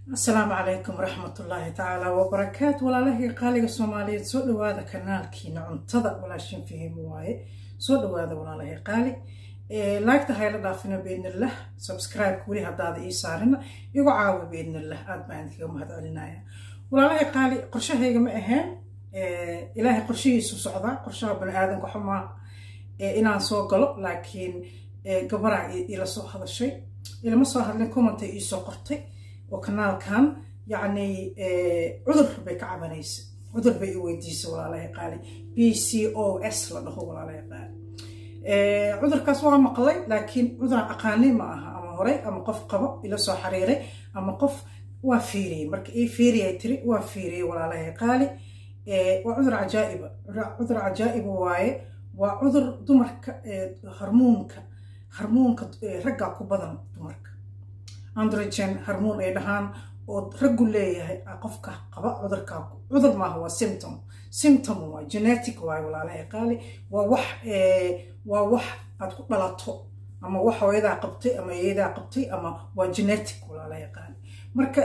asalaamu calaykum waraxmatullaahi tacaala wabarakaatu walaalahii qaaliga soomaaliyeed soo dhawaada kanaalkiina cuntada walaashin fahim waaye soo dhawaada walaalahii qaali laagta hayla dhaafina biidnillah subscribe weli haddaada ii saarina igu caawi biidnillah aad baan idinkaga mahad celinaya walaalahii qaali qorshahayga ma ahayn ilaahay qorshihiisu socdaa qorshaha bani aadanka xumaa inaan soo galo laakiin gabaraa ila soo hadashay ilama soo hadlin commentay iisoo qortay oo kanaalkan yacni cudur bay ka cabanaysa cudur bay i weydiisay walaalahay qaali b c o s la dhaho walaalahay qaali cudurkaas waa maqlay laakiin cuduraan aqaani ma aha ama horey ama qof qabo ila soo xiriiray ama qof waa fiiriyey marka ii fiiriyay tiri waa fiiriyey walaalahay qaali waa cudur cajaa'iba cudur cajaa'iba waaye waa cudur dumarka harmuunka harmuunka raggaa ku badan dumarka androgen harmoon ay dhahaan oo raggu leeyahay qofka qaba cudurkaa cudur maaha waa symptom symptom waa genetic waay walaalahay qaali waa wax waa wax aad ku dhalato ama wax hooyadaa qabtay ama eeyadaa qabtay ama waa genetic walaalahay qaali marka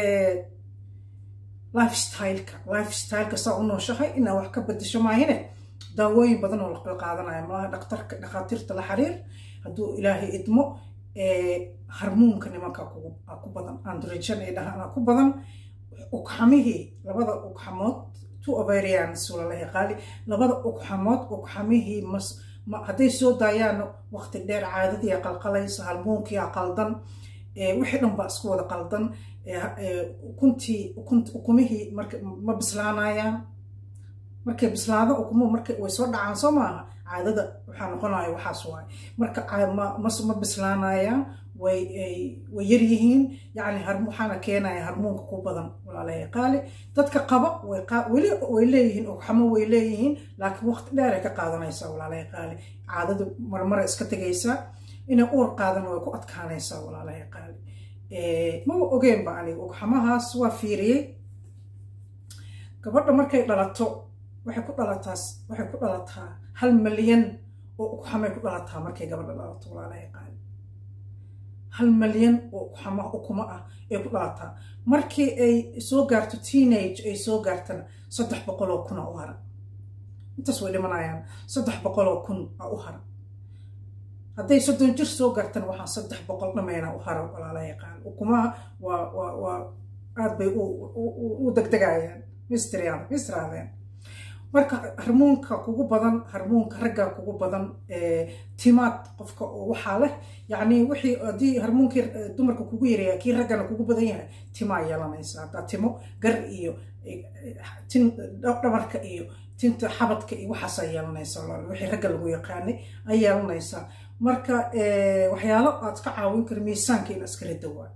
lifestyleka lifestyleka saa u nooshahay inaa wax ka bedesho maahine daawooyin badan oo la qaadanaya malaha dhaktarka dhakhaatiirta la xiriir hadduu ilaahay idmo harmuunka nimanka ku badan androgen ay dhahaan ku badan ugxamihii labada ugxamood two ovarians walalahi qaali labada ugxamood ugxamihii mas hadday soo daayaan waqti dheer caadadii qalqalaysa harmuunkii qaldan wixii dhan baa isku wada qaldan ukuntii ukumihii ma bislaanayaan markay bislaado ukumo marka way soo dhacaan soo maaha caadada waxaa noqonaya waxaas waay marka ma bislaanayaan way yar yihiin yani waxaana keenaya harmuunka ku badan walaalahay qaali dadka qaba weli way leeyihiin ogxamo way leeyihiin laakiin waqti dheer ay ka qaadanaysaa walaalahay qaali caadadu marmara iska tegaysaa inay uur qaadan way ku adkaanaysaa walaalahay qaali maba ogeenba aniga ogxamahaas waa fiiriyey gabadha markay dhalato waxay ku dhalataas waxay ku dhalataa hal malyan oo ugxamay ku dhalataa markay gabadha dhalato walaalahay qaali hal malyan oo ugxama ukuma ah ay ku dhalataa markii ay soo gaarto teenage ay soo gaartana saddex boqoloo kun a u hara intaas way dhimanayaan saddex boqoloo kun a u hara hadday soddon jir soo gaartana waxaa saddex boqol dhameyna u hara walaalahay qaali ukumaha waa waa waa aad bay u degdegayaan mistriyaan mistraadeen marka harmuunka kugu badan harmuunka ragga kugu badan timaad qofka waxaa leh yacni wixii haddii harmuunkii dumarka kugu yareeya kii raggana kugu badan yahay timaa yeelanaysa haddaa timo gar iyo tin dhabarka iyo tinta xabadka iyo waxaasaa yeelanaysa wixii ragga lagu yaqaanay ay yeelanaysaa marka waxyaalo aad ka caawin kara miisaanka in iska rida waa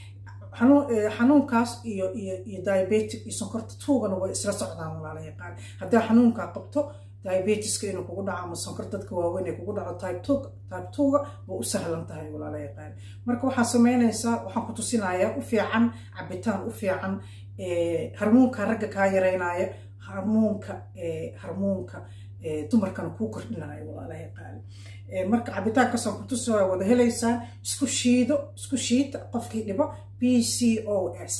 xanuunkaas iyo iyo iyo diabetic iyo sonkorta tuugana way isla socdaan walaala yaqaan haddaa xanuunkaa qabto diabetiska inuu kugu dhaco ama sonkor dadka waaweyn ay kugu dhaco type two type twoga way u sahlan tahay walaala yaqaan marka waxaa sameynaysaa waxaan ku tusinayaa u fiican cabitaan u fiican harmuunka ragga kaa yareynaya harmuunka harmuunka dumarkana kuu kordhinaya walaala yaqaan marka cabitaankaasaan ku tusaya wada helaysaan isku shiido isku shiida qofkii dhibo b c o s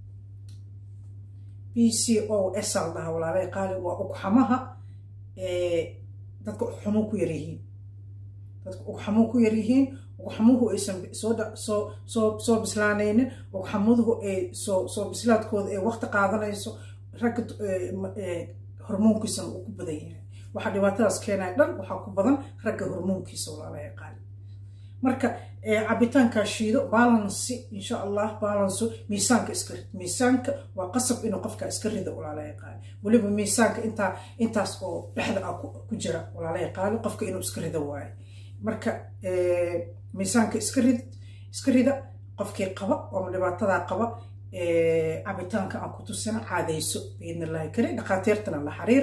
b c o s al dhaha walaalay qaali waa ugxamaha dadka ugxamuhu ku yaryihiin dadka ugxamuhu ku yaryihiin ugxamuhu aysan soo soo soo bislaanaynin ugxamuduhu ay soo soo bislaadkooda ay waqti qaadanayso ragga hormoonkiisana uu ku badan yahay waxaa dhibaatadaas keenaya dhan waxaa ku badan ragga hormoonkiisa walaalahay qaali marka cabitaankaa shiido balansi insha allah balanso miisaanka iska rid miisaanka waa qasab inuu qofka iska rido walaalahay qaali weliba miisaanka intaa intaas oo dhexda ah ku jira walaalahay qaali qofka inuu iska rido waaye marka miisaanka iska rid iska rida qofkii qaba oo dhibaatadaa qaba cabitaanka aan ku tusina caadayso biidn illahi kari dhakhaatiirtana la xiriir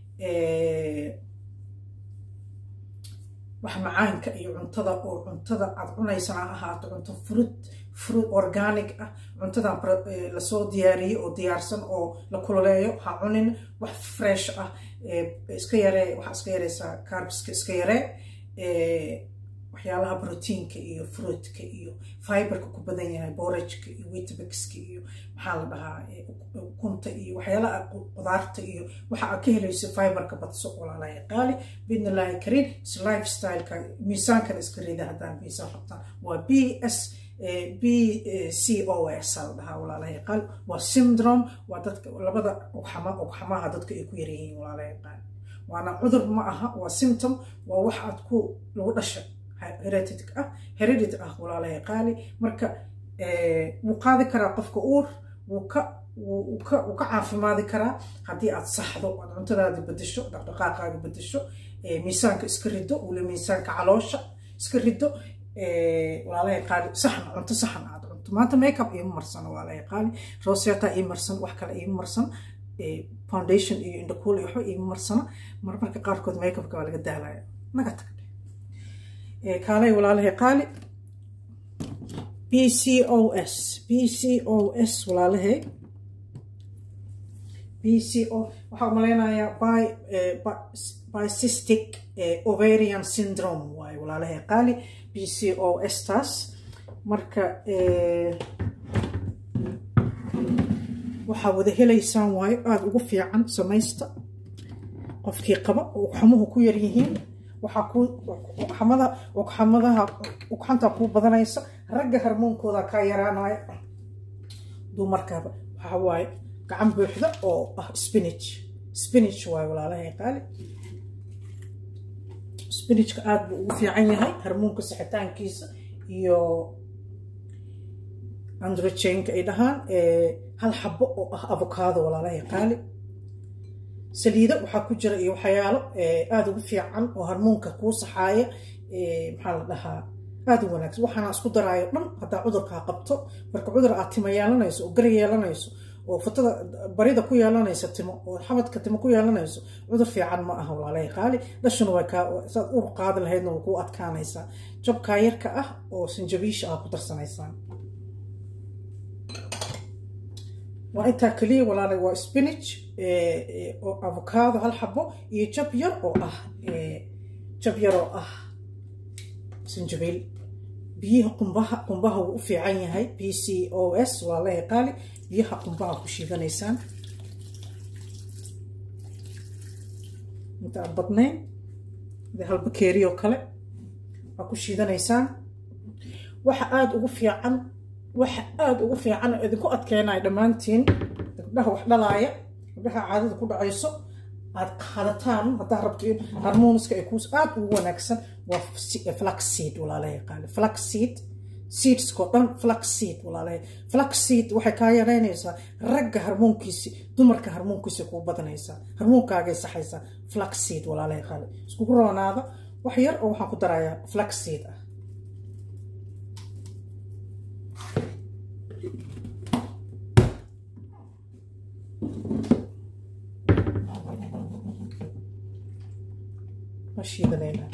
wax macaanka iyo cuntada oo cuntada aad cunaysana ha ahaato cunto fruit fruit organic ah cuntadan lasoo diyaariyey oo diyaarsan oo la kululeeyo ha cunin wax fresh ah iska yaree waxaa iska yareysaa carbiska iska yaree waxyaalaha brotiinka iyo fruitka iyo fiberka ku badan yahay borajka iyo witabixka iyo maxaa la dhahaa ukunta iyo waxyaalaha qudaarta iyo waxa aad ka helayso fiberka badso walaalahay qaali biidnillaahi kariim is lifestyleka miisaankana iska rida haddaan miisaan rabtaan waa b s b c o s la dhahaa walaalahay qaali waa syndrome waa dadka labada ugxama ugxamaha dadka ay ku yaryihiin walaalahay qaali waana cudur ma aha waa symptom waa wax aad ku lagu dhashay heredity ah heredity ah walaalahay qaali marka wuu qaadi karaa qofka uur wuu ka wuu ka wuu ka caafimaadi karaa haddii aad saxdo aad cuntadaada bedesho dhaqdhaqaaqaaga bedesho miisaanka iska rido weli miisaanka caloosha iska rido walaalahay qaali saxan cunto saxan aad cunto maanta makeup iima marsano walaalahay qaali roseta ii marsan wax kale iima marsan foundation iyo indhakuul iyo waxba iima marsana marmarka qaarkood makeupka waa laga daalaya naga tag kaalay walaalahay qaali b c o s b c o s walaalahay b c o waxaa umalaynayaa by bicystic ovarian syndrome waaye walaalahay qaali b c o s taas marka waxaa wada helaysaan waayo aada ugu fiican samaysta qofkii qaba oo ugxamuhu ku yar yihiin waxaa ku ugxamada ugxamadaha ugxanta kuu badanaysa ragga harmoonkooda kaa yaraanaya dumarkaaba waxaa waaye gacan buuxda oo ah spinach spinach waaye walaalahay qaali spinachka aada buu ugu fiican yahay harmoonka sixitaankiisa iyo androjenka ay dhahaan hal xabo oo ah avokaado walaalahay qaali saliido waxaa ku jira iyo waxyaalo aada ugu fiican oo harmoonka kuu saxaaya maxaa la dhahaa aada u wanaagsan waxaana isku daraayo dhan haddaa cudurkaa qabto marka cudur aad tima yeelanayso oo gari yeelanayso oo fatada barida ku yeelanayso timo oo xabadka timo ku yeelanayso cudur fiican ma aha walaalahay qaali dhashuna waa kaa saad ur qaadi lahaydna waa kuu adkaanaysaa jabkaa yarka ah oo sanjabiisha ah ku darsanaysaan waa intaa keliya walaalay waa spinach oo avocado hal xabo iyo jab yar oo ah jab yar oo ah sanjabiil biyaha qumbaha qumbaha wuu u fiican yahay b c o s waa la qaali biyaha qumbaha ku shiidanaysaan inta aan badnayn de hal bakeeri oo kale waa ku shiidanaysaan waxa aada ugu fiican waxa aada ugu fiican oo idinku adkeenaya dhammaantiin gabdhaha wax dhalaaya gabdhaha caadada ku dhacayso aad qaadataan haddaa rabto in harmoniska ay kuus aada ugu wanaagsan waa flaxseed walaalahay qaali flaxseed seedskoo dhan flaxseed walaalahay flaxseed waxay kaa yaraynaysaa ragga harmoonkiisi dumarka harmoonkiisi kuu badanaysaa harmoonkaagay saxaysaa flaxseed walaalahay qaali iskugu roonaada wax yar oo waxaan ku darayaa flaxseed ah shiidanaynaa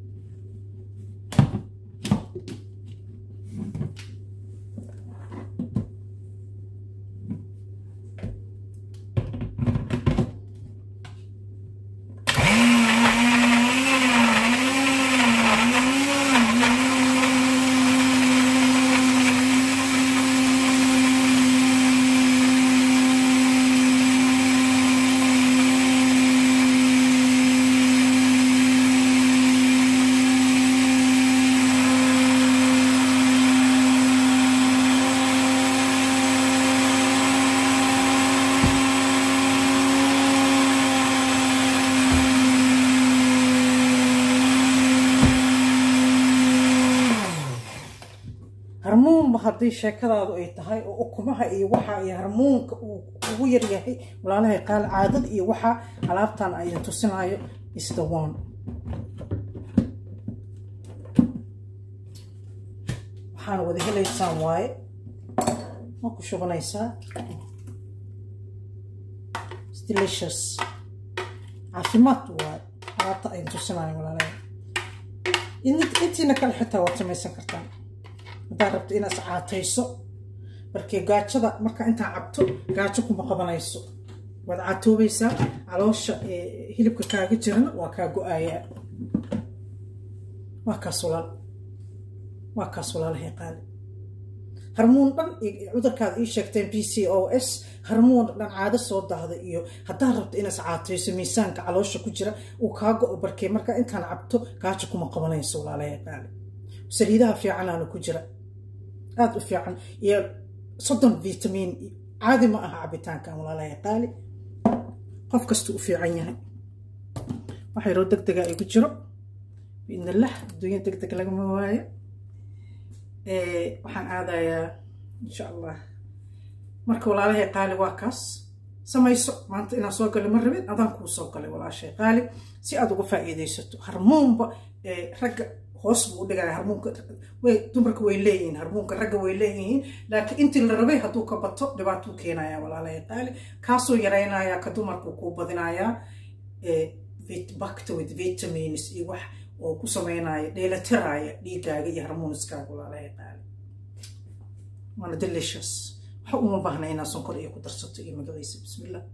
harmuunba haddii sheekadaadu ay tahay oo ukumaha iyo waxa iyo harmuunka uu ugu yaryahay walaalahay qaal caadad iyo waxa alaabtan ay tusinayo is the one waxaana wada helaysaan waaye ma ku shubanaysaa delicious caafimaad waaye alaabta ay tusinayo walaalahay intiina kale xitaa waad samaysan kartaan haddaad rabto inaad caatayso markii gaajada markaa intaa cabto gaajo kuma qabanayso waad caatoobaysaa caloosha hilibka kaaga jirana waa kaa go-aayaa waa kaas walaal waa kaas walaalahay qaali harmuun dhan cudurkaada ii sheegteen b c o s harmuun dhan caado soo dahda iyo haddaad rabto inaas caatayso miisaanka caloosha ku jira uu kaa go-o barkee markaa intaan cabto gaajo kuma qabanayso walaalahay qaali saliidaha fiicanaana ku jira aada u fiican iyo soddon vitamiin caadi ma aha cabitaankan walaalahay qaali qof kastuu u fiican yahay waxa yaroo deg dega igu jiro biidnillah adduunya deg deg lagama waayo waxaan aadayaa insha allah marka walaalahay qaali waa kaas samayso maanta inaan soo galay ma rabin adaan kuu soo galay walaashay qaali si aad uga faa'iidaysato harmuunba ragga hoos buu u dhigaya harmuunka way dumarka way leeyihiin harmuunka ragga way leeyihiin laakiin intii la rabay hadduu ka bato dhibaatuu keenaya walaalahay qaali kaasuu yaraynaya ka dumarku kuu badinayaa bakta with vitamins iyo wax oo ku sameynaya dheelatiraya dhiigaaga iyo harmoniskaaga walaalahay qaali waana delicious waxa uma baahna inaad sonkor iyo ku darsato iyo magaciisa bismillah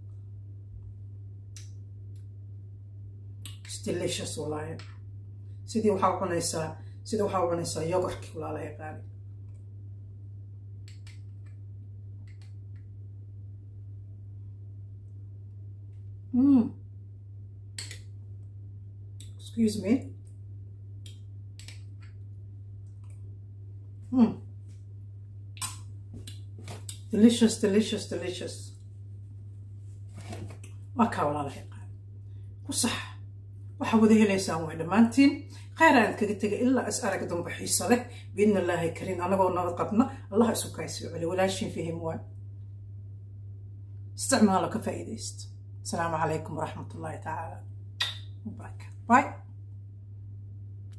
delicious walaahi sidii waxaa cunaysaa sidii waxaa cunaysaa yogurkii walaalahay qaali Mm. Excuse me. Mm. Delicious, delicious, delicious. waa kaa walaalahay qaali ku sax waxaa wada helaysaan way dhammaantiin khayr aan kaga tegay ilaa is arag dambe xiiso leh biidna illaahi kariin anagoo nabad qabna allah isu kaysoo celi walaashin fihim waay isticmaalo ka faa'iidaysta السلام عليكم ورحمة الله تعالى وبركاته باي